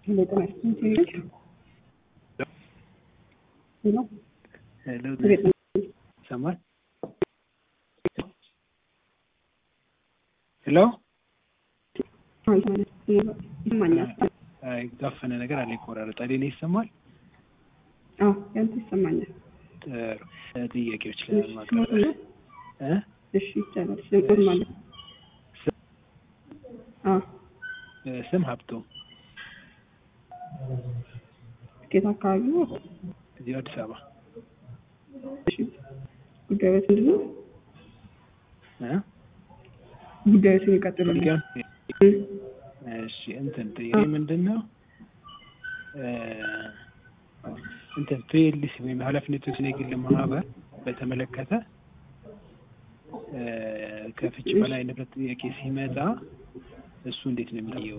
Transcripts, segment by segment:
ጤና ይስጥልኝ። ሄሎ ሄሎ ቤት ነው። ይሰማል? ሄሎ ይሰማኛል። የታፈነ ነገር አለ፣ ይቆራረጣል። እኔ ይሰማል? አዎ ያንተ ይሰማኛል። ጥሩ ጥያቄዎች ለማቅረብ እ እሺ ይቻላል። ስም ማለት አዎ ስም ሀብቶ ከየት አካባቢ ነው? እዚሁ አዲስ አበባ እሺ ጉዳዮች ምንድን ነው? እ ጉዳዮችን ይቀጥሉልኝ። ጉዳዩን እሺ እንትን ጥያቄ ምንድን ነው እ እንትን ፒኤልሲ ወይም ኃላፊነት የተወሰነ የግል ማህበር በተመለከተ እ ከፍች በላይ ንብረት ጥያቄ ሲመጣ እሱ እንዴት ነው የሚታየው?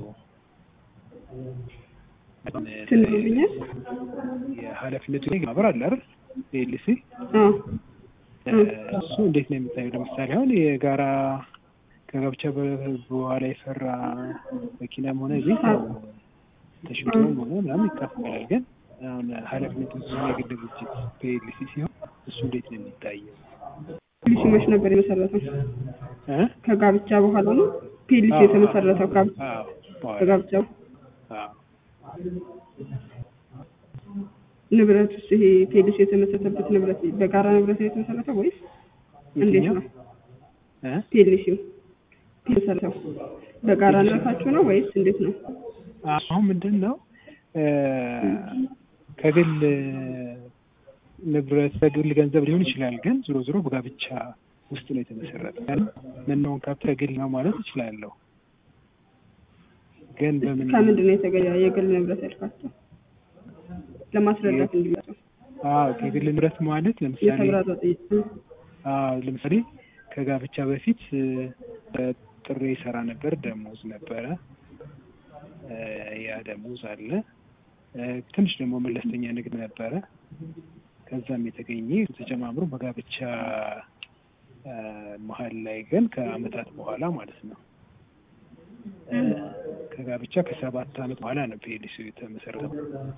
ትንብኛል? የኃላፊነቱ የግል ማህበር አለ አይደል? ፒኤልሲ አዎ እሱ እንዴት ነው የሚታየው? ለምሳሌ አሁን የጋራ ከጋብቻ በ- በኋላ የሰራ መኪናም ሆነ ቤት ያው ተሽጦም ሆነ ምናምን ይካፈላል። ግን አሁን ኃላፊነቱ የግል ድርጅት ፒኤልሲ ሲሆን እሱ እንዴት ነው የሚታየው? ፒሊሲ መች ነበር የመሰረተው? እ ከጋብቻ በኋላ ነው ፒሊሲ የተመሰረተው። ጋብ- አዎ በኋላ ከጋብቻው አዎ ንብረት ውስጥ ይሄ ፒሊሲ የተመሰረተበት ንብረት በጋራ ንብረት ነው የተመሰረተው ወይስ እንዴት የትኛው? ነው? እ ፒሊሲው የተመሰረተው በጋራ ንብረታችሁ ነው ወይስ እንዴት ነው? አሁን ምንድን ነው እ ከግል ንብረት በግል ገንዘብ ሊሆን ይችላል። ግን ዞሮ ዞሮ በጋብቻ ውስጥ ነው የተመሰረተ። መናውን ካፕ ከግል ነው ማለት እችላለሁ። ግን በምን ከምንድን ነው የተገኘ የግል ንብረት ያልካቸው? ለማስረዳት እንዲመጣው አዎ ከግል ንብረት ማለት ለምሳሌ የተብራራ ጥያቄ አዎ ለምሳሌ ከጋብቻ በፊት እ ጥሬ ይሰራ ነበር፣ ደሞዝ ነበረ። እ ያ ደሞዝ አለ። እ ትንሽ ደግሞ መለስተኛ ንግድ ነበረ። ከዛም የተገኘ ተጨማምሮ በጋብቻ እ መሀል ላይ ግን ከአመታት በኋላ ማለት ነው እ ከጋብቻ ከሰባት አመት በኋላ ነው ፒኤልሲ የተመሰረተው።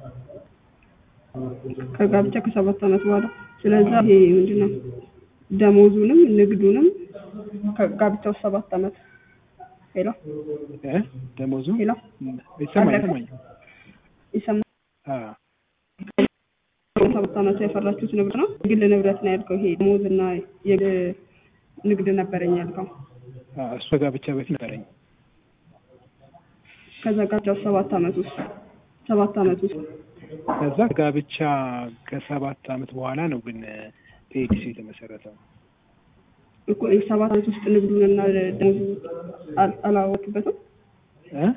ከጋብቻ ከሰባት ዓመት በኋላ ስለዛ ይሄ ምንድን ነው ደሞዙንም ንግዱንም ከጋብቻው ሰባት ዓመት ሄሎ እ ደሞዙ ሄሎ ይሰማኝ አለፈ? ይሰማኝ ይሰማ አዎ ሰባት ዓመት ያፈራችሁት ንብረት ነው ግል ንብረት ነው ያልከው ይሄ ደሞዝና የግል ንግድ ነበረኝ ያልከው አዎ እሱ ከጋብቻ በፊት ነበረኝ። ከዛ ጋብቻው ሰባት ዓመት ውስጥ ሰባት ዓመት ውስጥ ከዛ ጋብቻ ከሰባት አመት በኋላ ነው ግን ፒኤልሲ የተመሰረተው። እኮ ይህ ሰባት ዓመት ውስጥ ንግዱንና ደሞዙ አል- አላወቅበትም እ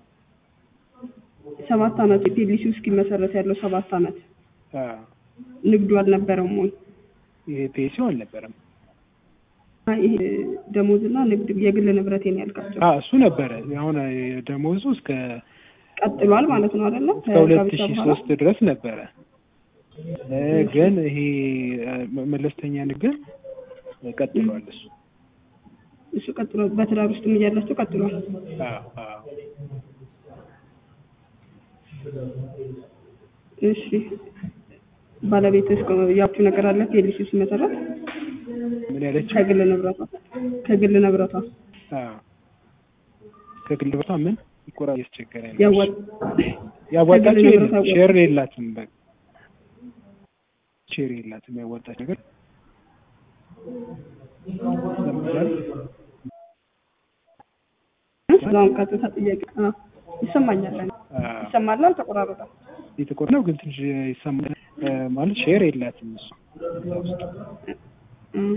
ሰባት ዓመት ፒኤልሲው እስኪመሰረት ያለው ሰባት ዓመት አዎ ንግዱ አልነበረም ወይ ይሄ ፒኤልሲው አልነበረም። አይ፣ ይሄ ደሞዝና ንግድ የግል ንብረቴን ያልካቸው አዎ እሱ ነበረ። አሁን ደሞዙ እስከ ቀጥሏል ማለት ነው አይደለ? እስከ ሁለት ከጋብቻ ሺህ በኋላ ሶስት ድረስ ነበረ እ ግን ይሄ እ መለስተኛ ንግድ ቀጥሏል እሱ። እሱ ቀጥሏል። በትዳር ውስጥም እያላችሁ ቀጥሏል። አዎ አዎ እሺ ባለቤትህ ያውቁ ነገር አለ ፒኤልሲ ሲመሰረት ምን ያለችው? ከግል ንብረቷ ከግል ንብረቷ አዎ ከግል ንብረቷ ምን ይቆራ እያስቸገረኝ ነው። ያወጥ ያዋጣችው ከግል የለም ንብረቷ ሼር የላትም። በቃ ሼር የላትም ያዋጣች ነገር ለምሳሌ እዛውን ቀጥታ ጥያቄ አዎ፣ ይሰማኛል። እኔ አዎ ይሰማል አልተቆራረጠም። የተቆር ነው ግን ትንሽ ይሰማል እ ማለት ሼር የላትም እሱ እዛ ውስጥ እም።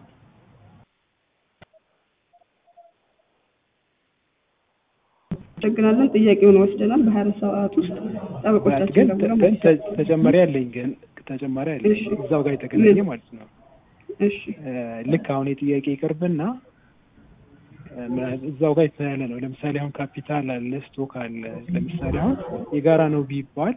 አመሰግናለን። ጥያቄውን ወስደናል። በሀያ አራት ሰዓት ውስጥ ጠበቆቻችን ግን ደውለው ግን ተ- ተጨማሪ አለኝ ግን ተጨማሪ አለኝ እሺ። እዛው ጋር የተገናኘ ምን? ማለት ነው። እሺ እ ልክ አሁን የጥያቄ ይቅርብና እ ም- እዛው ጋር የተያያለ ነው። ለምሳሌ አሁን ካፒታል አለ፣ ስቶክ አለ። ለምሳሌ አሁን የጋራ ነው ቢባል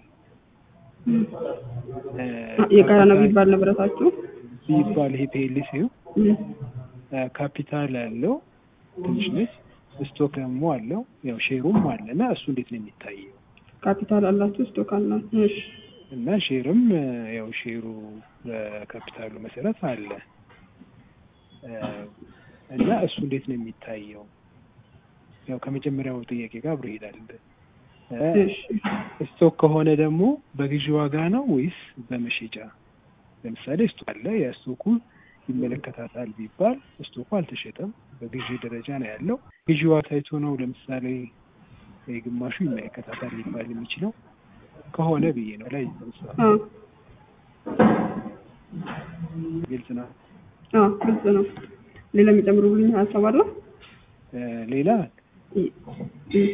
እ የጋራ ነው ቢባል ንብረታችሁ ቢባል ይሄ ፒኤልሲው እም። እ ካፒታል አለው ትንሽ ነች፣ ስቶክ ደግሞ አለው ያው ሼሩም አለ እና እሱ እንዴት ነው የሚታየው? ካፒታል አላችሁ ስቶክ አላችሁ እሺ እና ሼርም እ፣ ያው ሼሩ በካፒታሉ መሰረት አለ እ፣ እና እሱ እንዴት ነው የሚታየው? ያው ከመጀመሪያው ጥያቄ ጋር አብሮ ይሄዳል። እ፣ እሺ ስቶክ ከሆነ ደግሞ በግዢ ዋጋ ነው ወይስ በመሸጫ? ለምሳሌ ስቶክ አለ፣ የስቶኩ ይመለከታታል ቢባል ስቶኩ አልተሸጠም፣ በግዢ ደረጃ ነው ያለው። ግዢ ዋጋ ታይቶ ነው ለምሳሌ የግማሹ ይመለከታታል ሊባል የሚችለው ከሆነ ብዬ ነው ላይ አዎ ግልጽ ነው። አዎ ግልጽ ነው ሌላ የሚጨምሩልኝ ሀሳብ አለ እ፣ ሌላ እ- እ-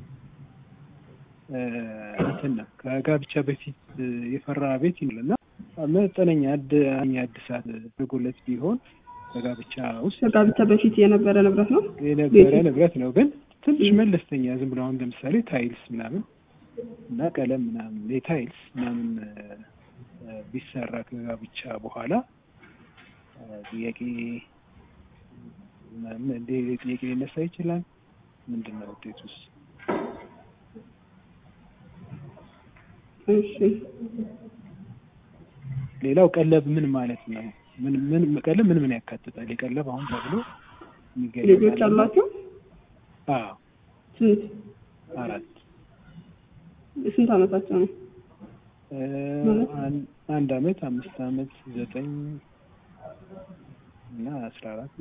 እ፣ እንትን ነው ከጋብቻ በፊት እ፣ የፈራ ቤት ይኖርና መጠነኛ አድ አኛ እድሳት አድርጎለት ቢሆን በጋብቻ ውስጥ ከጋብቻ በፊት የነበረ ንብረት ነው የነበረ ቤቱ? ንብረት ነው። ግን ትንሽ ም። መለስተኛ ዝም ብሎ አሁን ለምሳሌ ታይልስ ምናምን እና ቀለም ምናምን የታይልስ ምናምን እ፣ እ፣ ቢሰራ ከጋብቻ በኋላ እ፣ ጥያቄ ም- እንደ ጥያቄ ሊነሳ ይችላል። ምንድን ነው ውጤቱስ? እሺ ሌላው ቀለብ ምን ማለት ነው? ምን ምን ቀለብ ምን ምን ያካትታል? የቀለብ አሁን ተብሎ የሚገለጽ ልጆች አለ? አላችሁ አዎ ስንት አራት ስንት አመታቸው ነው እ፣ ማለት? አን- አንድ አመት፣ አምስት አመት፣ ዘጠኝ እና አስራ አራት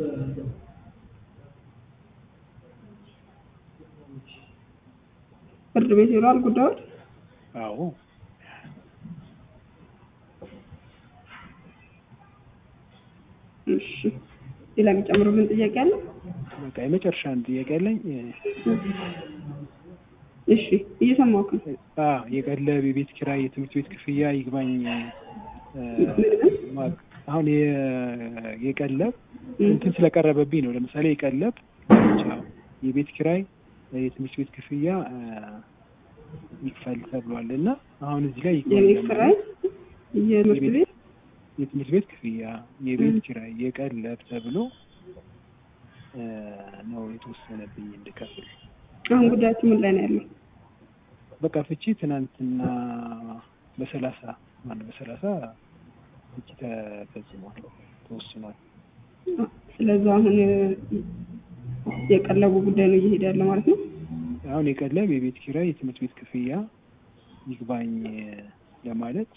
ፍርድ ቤት ይሏል ጉዳዮች አዎ እሺ ሌላ የሚጨምሩልን ጥያቄ አለ በቃ የመጨረሻ አንድ ጥያቄ አለኝ። እሺ እየሰማሁህ ነው አ የቀለብ የቤት ኪራይ፣ የትምህርት ቤት ክፍያ ይግባኝ እ፣ ማ- አሁን የ- የቀለብ እንትን ስለቀረበብኝ ነው። ለምሳሌ የቀለብ ብቻ የቤት ኪራይ፣ የትምህርት ቤት ክፍያ እ፣ ይክፈል ተብሏል እና አሁን እዚህ ላይ ይግባኝ የቤት ለማለት ኪራይ የትምህርት የቤት- ቤት የትምህርት ቤት ክፍያ፣ የቤት ም። ኪራይ፣ የቀለብ ተብሎ እ፣ ነው የተወሰነብኝ እንድከፍል። አሁን ጉዳያችሁ ምን ላይ ነው ያለው በቃ ፍቺ ትናንትና በሰላሳ ማነው በሰላሳ ፍቺ ተፈጽሟል ተወስኗል። ስለዛ አሁን የቀለቡ ጉዳይ ነው እየሄደ ያለ ማለት ነው አሁን የቀለብ የቤት ኪራይ የትምህርት ቤት ክፍያ ይግባኝ ለማለት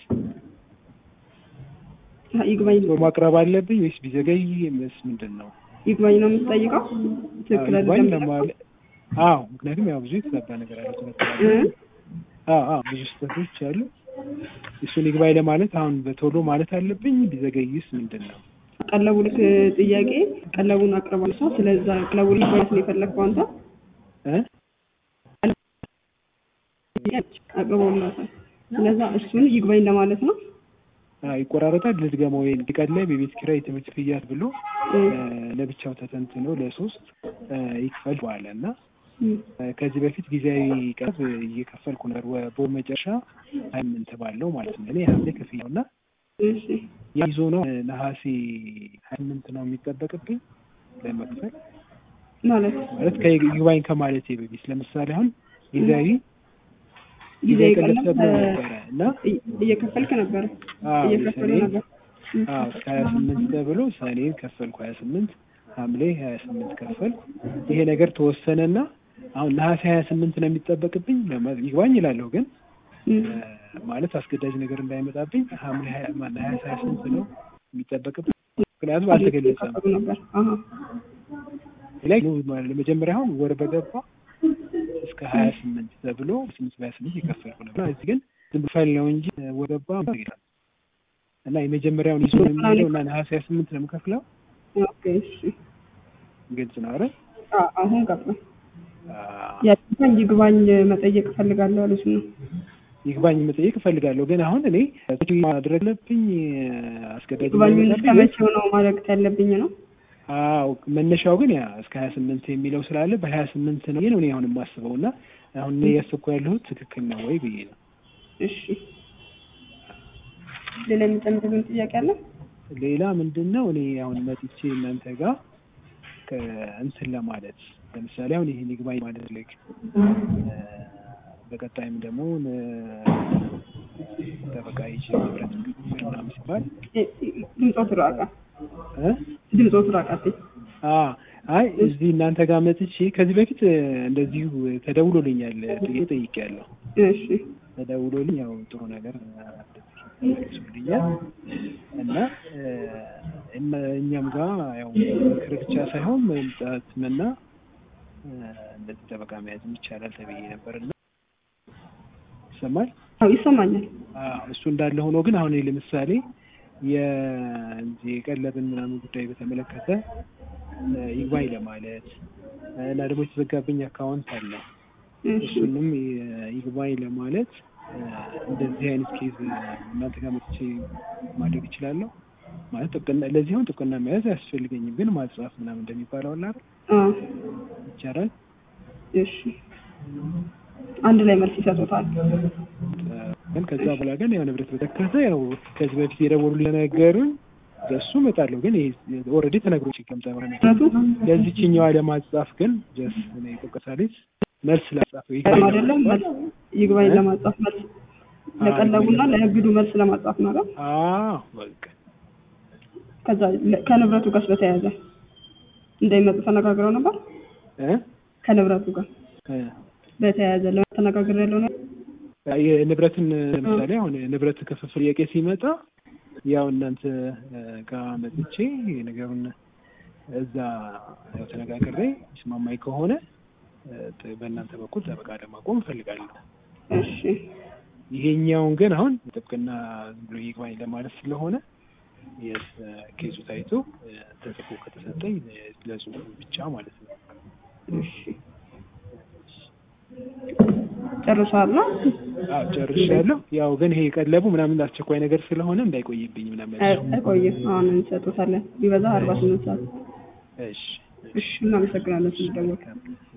አሀ፣ ይግባኝ ማቅረብ አለብኝ ወይስ ቢዘገይ ምስ ምንድን ነው? ይግባኝ ነው የምትጠይቀው ትክክል አዎ፣ ይግባኝ አይደለም ለማለት አዎ፣ ምክንያቱም ያው ብዙ የተዛባ ነገር አለ ትምህርት እ? አዎ አዎ ብዙ ስህተቶች አሉ። እሱን ይግባኝ ለማለት አሁን በቶሎ ማለት አለብኝ ቢዘገይስ ምንድን ነው? ቀለቡ ልክ ጥያቄ ቀለቡን አቅርቧል ሰው ስለዛ ቀለቡ ይግባኝ ነው የፈለግከው አንተ እ? አቅርቦላታል ስለዛ እሱን ይግባኝ ለማለት ነው አዎ ይቆራረጣል። ልድገመው ወይ የቀለብ የቤት ኪራይ የትምህርት ክፍያ ብሎ እ፣ ለብቻው ተተንትኖ ለሶስት እ፣ ይክፈል በኋላ እና እ፣ እ፣ ከዚህ በፊት ጊዜያዊ ቀረብ እየከፈልኩ ነበር ወ- በወር መጨረሻ ሀያ ስምንት ባለው ማለት ነው። እኔ ሐምሌ ክፍያው እና እሺ ያ ይዞ ነው እ፣ ነሐሴ ሀያ ስምንት ነው የሚጠበቅብኝ ለመክፈል ማለት ማለት ከይግባኝ ከማለቴ በፊት ለምሳሌ አሁን ጊዜያዊ ጊዜያዊ ቀለብ ቀለብ ተብሎ እ፣ ነበረ እና እየ- እየከፈልክ ነበር አዎ እየከፈሉ የሰኔ ነበር እ፣ አዎ እስከ ሀያ ስምንት ተብሎ ሰኔን ከፈልኩ ሀያ ስምንት ሐምሌ ሀያ ስምንት ከፈልኩ። ይሄ ነገር ተወሰነና አሁን ነሐሴ ሀያ ስምንት ነው የሚጠበቅብኝ ለማ- ይግባኝ ይላለሁ ግን እ፣ እ፣ ማለት አስገዳጅ ነገር እንዳይመጣብኝ ሐምሌ ሀያ ማነው ሀያ ሀያ ስምንት ነው የሚጠበቅብኝ ምክንያቱም አልተገለጸም። እየከፈሉ ነበር አሀ ላይ ለመጀመሪያ አሁን ወር በገባ እስከ ሀያ ስምንት ተብሎ ስምንት በሀያ ስምንት የከፈልኩ ነበር። እዚህ ግን ዝም ብሎ ፈል ነው እንጂ ወር ገባ ይላል እና የመጀመሪያውን ይዞ ነው የሚሄደው እና ነሐሴ ሀያ ስምንት ነው የምከፍለው። ኦኬ እሺ ግልጽ ነው አይደል? አ- አሁን ገባኝ አዎ። ያልኩኝ ይግባኝ መጠየቅ እፈልጋለሁ አሉት ነው ይግባኝ መጠየቅ እፈልጋለሁ ግን አሁን እኔ ማድረግ አለብኝ አስገዳጅ ይግባኙን እስከ እንዳይመጣብኝ መቼው ነው ማድረግ ያለብኝ ነው አዎ መነሻው ግን ያ እስከ ሀያ ስምንት የሚለው ስላለ በሀያ ስምንት ነው ነው እኔ አሁን የማስበው እና አሁን እኔ እያሰብኩ ያለሁት ትክክል ነው ወይ ብዬ ነው። እሺ ሌላ የሚጨምሩልን ጥያቄ አለ ሌላ ምንድን ነው እኔ አሁን መጥቼ እናንተ ጋር ከእንትን ለማለት ለምሳሌ አሁን ይሄን ይግባኝ ማለት ልክ በቀጣይም ደግሞ ጠበቃ ይዤ ንብረት ክፍል ምናምን ሲባል ድምፆት ራቃ እ ድምፆት ራቃት አ አይ እዚህ እናንተ ጋር መጥቼ ከዚህ በፊት እንደዚሁ ተደውሎልኛል ጥያቄ ጠይቄያለሁ። እሺ ተደውሎልኝ ያው ጥሩ ነገር መልሱልኛል እና እኛም ጋር ያው ምክር ብቻ ሳይሆን መምጣትም እና እንደዚህ ጠበቃ መያዝም ይቻላል ተብዬ ነበር እና ይሰማል? አዎ ይሰማኛል። አዎ እሱ እንዳለ ሆኖ ግን አሁን ለምሳሌ የዚህ የቀለብን ምናምን ጉዳይ በተመለከተ ይግባኝ ለማለት እና ደግሞ የተዘጋብኝ አካውንት አለ እሱንም ይግባኝ ለማለት እንደዚህ አይነት ኬዝ እናንተ ጋር መጥቼ ማድረግ እችላለሁ ማለት ጥብቅና ለዚህ አሁን ጥብቅና መያዝ አያስፈልገኝም፣ ግን ማጻፍ ምናምን እንደሚባለው አለ አይደል? ይቻላል። እሺ አንድ ላይ መልስ ይሰጡታል። ግን ከዛ በኋላ ግን ያው ንብረት በተከተ ያው ከዚህ በፊት የደወሉልኝ ነገሩኝ በሱ እመጣለሁ። ግን ኦልሬዲ ተነግሮ ሲቀምጠ ለዚችኛዋ ለማጻፍ ግን ጀስ እኔ ጥብቀሳሌት መልስ ላጻፈው ይግባኝ አይደለም መልስ ይግባኝ ለማጻፍ መልስ ለቀለቡና ለንግዱ መልስ ለማጻፍ ነው አይደል? አዎ በቃ ከዛ ከንብረቱ ጋር በተያያዘ እንዳይመጡ ተነጋግረው ነበር እ ከንብረቱ ጋር በተያያዘ ለመተነጋገር ያለው ነው። የንብረትን ለምሳሌ አሁን ንብረት ክፍፍል ጥያቄ ሲመጣ ያው እናንተ ጋር መጥቼ ነገሩን እዛ ያው ተነጋግሬ ይስማማኝ ከሆነ በእናንተ በኩል ጠበቃ ለማቆም እፈልጋለሁ። እሺ ይሄኛውን ግን አሁን ጥብቅና ዝም ብሎ ይግባኝ ለማለት ስለሆነ ኬዙ ታይቶ ተጽፎ ከተሰጠኝ ለጽሁፉ ብቻ ማለት ነው። እሺ ጨርሷል? አዎ ጨርሻለሁ። ያው ግን ይሄ ቀለቡ ምናምን አስቸኳይ ነገር ስለሆነ እንዳይቆይብኝ ምናምን አይቆይም። አሁን እንሰጡታለን። ቢበዛ አርባ ስምንት ሰዓት። እሺ እሺ እናመሰግናለን ስለደወልክ።